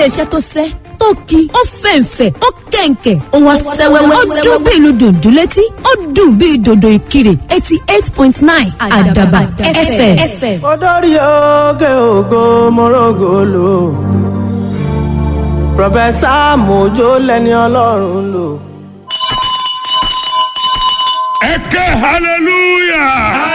iléeṣẹ́ tó sẹ́ tó ki ó fẹ̀ǹfẹ̀ ó kẹ̀ǹkẹ̀ ó wá sẹ́wẹ́wẹ́ ó dún bí ìlú dùndún létí ó dùn bí dòdò ìkirè eighty eight point nine àdàbà fm. olórí oge ògo morogo lò pọfẹsà mojo lẹni ọlọ́run lò. ẹ ké hallelujah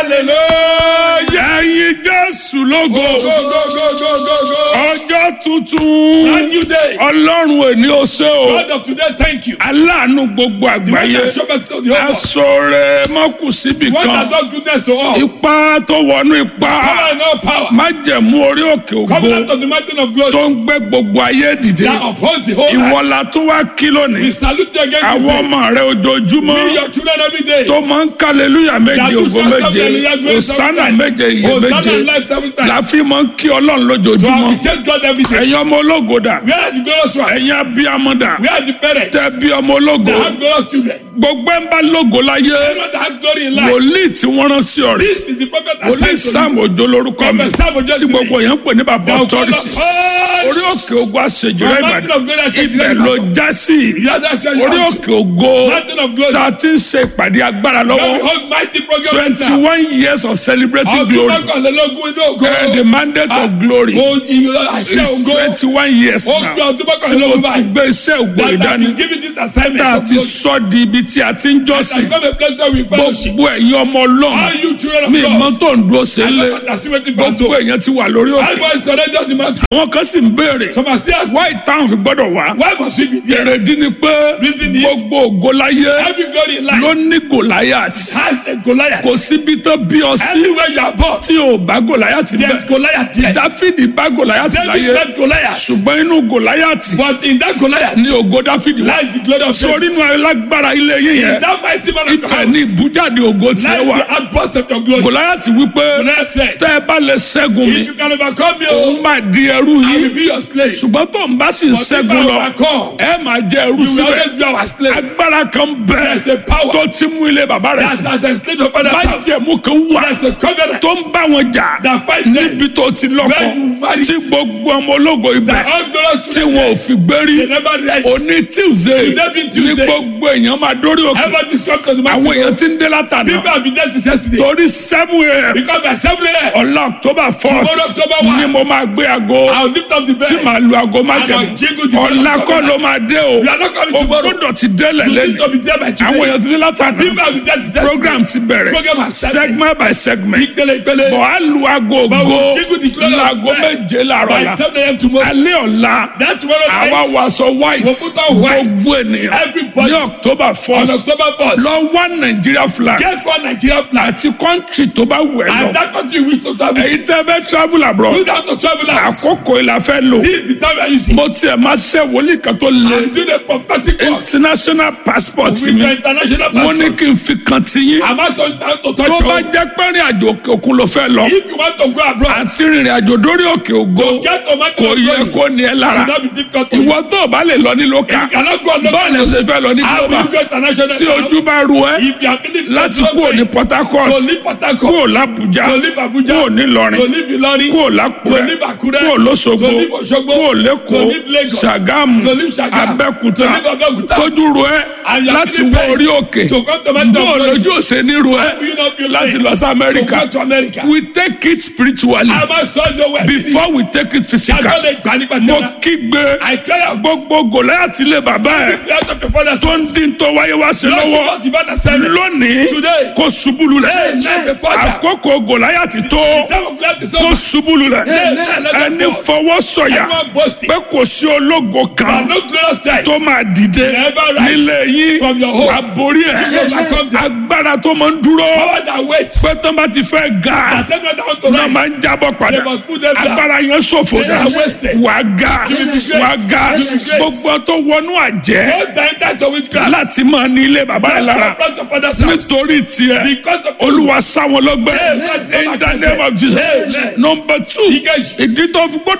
hallelujah. ẹyin jésù lógo go go go go go go. ọjọ́ tuntun brand new day. ọlọ́run èní ó ṣe o God of today thank you. aláàánú gbogbo the one àgbáyé that show mercy to the whole world. aṣọre mọ́kù síbì the one that kan does goodness to all. ipá tó wọnú ipá power and all power. májẹ̀mú orí òkè ògo covenant of the mountain of glory. tó ń gbé gbogbo ayé dìde that upholds the whole earth. ìwọlá tó wá kí we lónìí salute you again this àwọn day. ọmọ rẹ ojoojúmọ́ be your children every day. tó máa ń kálẹ̀lúyà méje that you ògo trust them méje and you are going seven òsánà times. méje iye Hosanna méje and life seven times. láfi máa ń kí ọlọ́run to lójoojúmọ́ appreciate God every day. ẹ̀yin ọmọ ológo dà where are the glorious ones. ẹ̀yin abiyamọ dà where are the parents. tẹ bí ọmọ ológo that have glorious children. gbogbo ẹ̀ ń bá lógo láyé anyone that has glory in life. wòlíì tí wọ́n rán sí ọ̀rẹ́ this is the prophet that wòlíì sent to sam you. òjò lórúkọ mi Prophet Sam Ojo tí today. gbogbo yẹn ń pè ní bàbá That will call authority us all. orí òkè ògo àṣejù rẹ From mountain of glory ìbàdàn and church ibẹ̀ in ló Ibadan. já sí Yeah, that's where you orí want to. òkè ògo Mountain of glory. tá a ti ń ṣe ìpàdé agbára Now we lọ́wọ́ hold mighty program right twenty now. one years of celebrating Ọdún glory mọ́kànlélógún inú ògo. and the mandate of glory Mo ìyọ àṣẹ is ògo. twenty one years Ó now gbé ọdún tí mo mọ́kànlélógún ti báyìí. gbé iṣẹ́ ògbó That I ìdání been given this assignment tá a of ti glory. sọ di ibi tí a ti ń I jọ́sìn come a pleasure with fellowship. gbogbo ẹ̀yin ọmọ All ọlọ́run you children of mi God. ìmọ̀ tó ń dúró sí I ilé don't understand what the gbogbo battle. èèyàn ti wà lórí I òkè was already on the mountain. àwọn kan sì ń béèrè Some are still asking, wáyé táwọn fi gbọ́dọ̀ wá why must we be there? èrèdí ni pé Reason is- gbogbo ògo láyé Every glory in ló life ní gòláyàtì has a Goliath. kò síbi tó bí ọ sí Everywhere you are born, tí ò bá gòláyàtì there's bẹ́ẹ̀ Goliath there. dáfídì bá gòláyàtì David láyé met Goliath. ṣùgbọ́n inú gòláyàtì But in that Goliath ní ògo dáfídì wá lies the glory of sórí David. inú alágbára ilé yín In yẹn that mighty man of ibẹ̀ God ní lies ìbújáde ògo tiẹ̀ wà the outburst of your glory. gòláyàtì wípé Goliath said, tẹ́ ẹ bá lè ṣẹ́gun mi if you can overcome me, òun oh, máa di ẹrú I will yín be your slave. ṣùgbọ́n tó ń bá sì ń But if ṣẹ́gun I lọ overcome, ẹ máa jẹ ẹrú you will síbẹ̀ always be our slave. agbára kan There's bẹ́ẹ̀ a power tó ti mú ilé bàbá rẹ̀ that sí that has slave of father's house. májẹ̀mú kan wà There's a covenant tó ń bá wọn jà that fight them. níbi tó ti lọ́kọ Where you married. tí gbogbo ọmọ ológo ibẹ̀ That all glorious tí children, wọn ò fi gbérí they never rise. òní tuesday Today being ní Tuesday. gbogbo èèyàn máa dórí òkè Ever described to the àwọn mountain. èèyàn ti ń dé látàná People have been there since yesterday. torí seven a.m. Because by 7 a.m., ọ̀la october Tomorrow, first October one. ni mo máa gbé aago I'll lift up the tí bed. màá lu aago And májẹ̀mú I'll jingle the bell of ọ̀la kọ́ covenant. ló máa dé o You are not coming o tomorrow. gbọ́dọ̀ ti délẹ̀ You need lẹ́nu to be there by àwọn today. èèyàn ti dé látàná People have been there since yesterday. program ti bẹ̀rẹ̀ Program has started. segment by segment Ìpele ìpele. bọ̀ á lu aago But ògo we'll jingle the clock of laago bell méje làárọ̀ By la 7 a.m. tomorrow. alẹ́ ọ̀la That tomorrow àwa night, wàásọ white We'll put on white. gbogbo ènìyàn Everybody. ní october on first October 1st, lọ wá nàìjíríà flag get one Nigeria flag. àti country tó bá wù ẹ́ And lọ that country you wish to travel èyí to. tẹ́ fẹ́ travel abroad You have to travel out. àkókò ìlà fẹ́ lò This is the time I use it. mo tiẹ̀ máa ṣe wòlíì kan tó le I'm doing a prophetic work international passport with mi your international mo ní passport. kí n fi kan ti yín I'm out to, out to tó touch bá you. jẹ́ pé rìn àjò òkè òkun ló fẹ́ lọ If you want to go abroad, àti rìnrìn àjò dórí òkè ògo to get to Mountain kò of yẹ Glory, kó ní ẹ lára should not be difficult to you. ìwọ tó o bá lè lọ ní lókà You cannot go on báwo local ló ṣe fẹ́ lọ ní How will global you go international tí now? ojú bá ru ẹ If you are feeling láti kúrò ní port to harcourt leave Port kúrò Harcourt, l'Abuja to leave Abuja, kúrò ní to Ìlọrin leave Ilorin, kúrò to l'Ákúrẹ́ leave Akure, kúrò l'Óṣogbo to leave Osogbo, kúrò to l'Ékòó leave Lagos, Ṣàgámù to leave Ṣàgámù, Abẹ́òkúta to leave Abẹ́òkúta, tójú ru ẹ and you are láti feeling wọ pain orí òkè to come to Mountain bó of o Glory. lójú òsè ní ru ẹ Will you not feel láti pain lọ sí to Amẹ́ríkà go to America? we take it spiritually A máa sọ ọ́ wẹ̀. before we take it Ṣáájú physical lè gbà nípa mo tẹ́lá. kígbe I cry out. gbogbo Gòláyátì lé bàbá ẹ The house of your father's tó ń dín tó wáyé wá sí Lord, give lọ́wọ́ us divine assignment. lónìí Today, kó ṣubú lulẹ̀ Amen. àkókò Gòláyátì tó time of gladness is kó over. ṣubú lulẹ̀ Amen. ẹni fọwọ́ sọ̀yà Everyone boasting. pé kò sí ológo There kan are no glorious sight. tó máa dìde Never rise nílé yín from your home. àborí ẹ̀ Jesus overcome them. agbára tó máa ń dúró Power that waits. pé tó bá ti fẹ́ ga That everyone that want to náà máa rise. ń jábọ̀ They padà must put them down. agbára yẹn ṣòfò They dà are wasted. wà ga You will be great. wà ga You will be great. gbogbo tó wọnú àjẹ́ Don't enter to witchcraft. láti máa ní ilé bàbá rẹ̀ Just lára confront your father's house. nítorí tiẹ̀ Because of olúwa sáwọn lọ́gbẹ́ Amen. in the name of Jesus Amen. number two Ìkejì. ìdí tó fi gbọ́dọ̀ wà lórí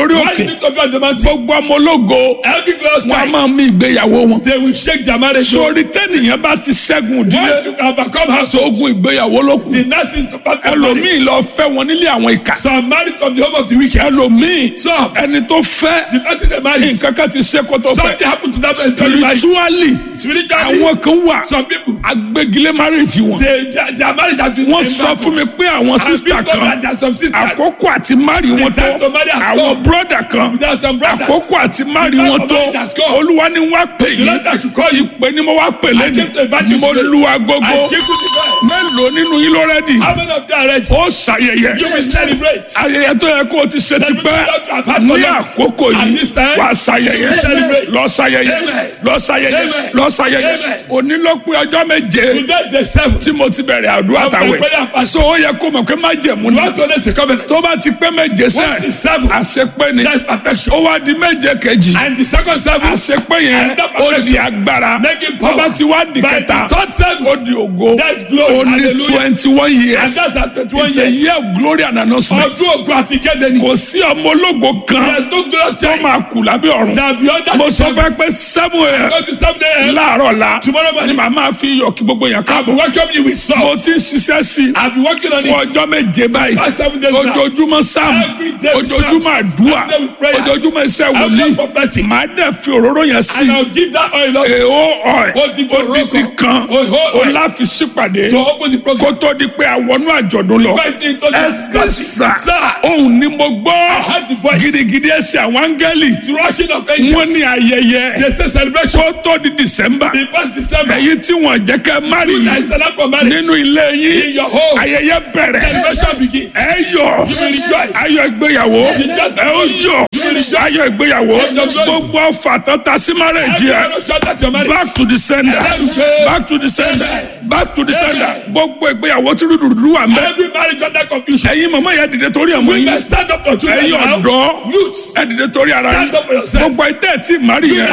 lórí Why òkè did you go on the mountain? gbogbo ọmọ ológo Every glorious wọn a time, máa mí ìgbéyàwó wọn. they will shake their marriage. So sórí tẹ́nìyàn bá ti ṣẹ́gun once ìdílé you overcome household, ogun ìgbéyàwó ló kù. the next is to part of ẹlòmíì marriage. lọ fẹ́ wọn nílé àwọn ìkà. Some married from the home of the wicked. ẹlòmíì Some, ẹni tó fẹ́ the person they married, nǹkan kan ti ṣe kó tó fẹ́. something happened to that person during marriage. spiritually Spiritually, àwọn kan wà some people, agbégilé marriage wọn. they, their, their marriage has been wọ́n sọ fún mi pé àwọn sísítà And because kan there are some sisters, àkókò àti mari wọn tó time to marry has àwọn come. bírọ̀dà kan there are some brothers. àkókò àti mari The time wọn to tó marry has come. olúwa ni wọ́n á pè The Lord that should call you. ìpè ni mo wá pè I came to invite lẹ́nu you mo today. lu agogo I jingle the bell. mélòó nínú yín ló rẹ́dì How many of them are ready? ó ṣàyẹyẹ You will celebrate. ayẹyẹ tó yẹ kó o ti ṣe ti pẹ́ ní àkókò At yìí this time, wà ṣàyẹyẹ you will celebrate. lọ ṣàyẹyẹ Amen. lọ ṣàyẹyẹ Amen. lọ ṣàyẹyẹ Amen. òní ló pé ọjọ́ méje Today the seventh. tí mo ti bẹ̀rẹ̀ àdúrà Of my prayer tàwẹ̀ fast. so ó yẹ kó mọ̀ pé má jẹ̀mú You ni want to raise a covenant. tó bá ti pé méje What sẹ́ is seven? àṣepé ni That's perfection. ó wá di méje kejì And the second seven, àṣepé yẹn And that ó di perfection. agbára making tó power. bá ti wá di By kẹta the third seven, ó di ògo That's glory. ó ní Hallelujah. twenty one and years that's at twenty-one it's a years. year of glory and announcement Ọdún ògùn àti kéde ni. kò sí ọmọ ológo kan There is no glorious tó time. máa kù lábẹ́ ọ̀run That beyond that mo is sọ seven. fẹ́ pé seven a.m. Go to seven a.m. láàárọ̀ la Tomorrow morning. ni màmá fi iyọ̀ kí gbogbo yẹn I'll be káàbọ̀ welcoming you with salt. mo ti ń ṣiṣẹ́ sí i I'll be working on fún it. ọjọ́ méje báyìí Past seven days now. ojoojúmọ́ sáàmù Every day with ojoojúmọ́ psalms. àdúrà Every day with prayers. ojoojúmọ́ iṣẹ́ Every wòlíì day prophetic. màá dẹ̀ fi òróró yẹn sí And I'll give that oil also èèó ọ̀ẹ́ Odidi òróró odidi kan. kan Òhó ó oil. láfi sípàdé to open the kó program. tó di pé àwọnú àjọ̀dún lọ Invite you to the ẹsẹ̀ sà Sir, òun ni mo gbọ́ heard the voice. gidigidi ẹsẹ̀ àwọn áńgẹ́lì the rushing of wọ́n angels. ní ayẹyẹ They say celebration. kó tó di december The first December. èyí tí wọ́n jẹ́ kẹ́ mari You guys stand up for marriage. nínú ilé In yín your home. ayẹyẹ bẹ̀rẹ̀ Celebration begins. ẹ yọ̀ You will rejoice. ayọ̀ ìgbéyàwó ẹ ó yọ̀ ayọ̀ ìgbéyàwó gbogbo ọfà tọ́ta sí márẹ̀jì ẹ Everyone shout at your marriage. back to the sender back to the sender back to the sender gbogbo ìgbéyàwó tí rúdurùdu wà mẹ́ Every marriage under confusion. ẹ̀yin mọ̀mọ́ yẹn dìde torí ẹ̀ mọ́ We yín must stand up for children ẹ̀yin now. ọ̀dọ́ Youths. ẹ dìde torí ara yín Stand up for yourself. gbogbo ẹ̀ tẹ́ ẹ̀ tí mari yẹn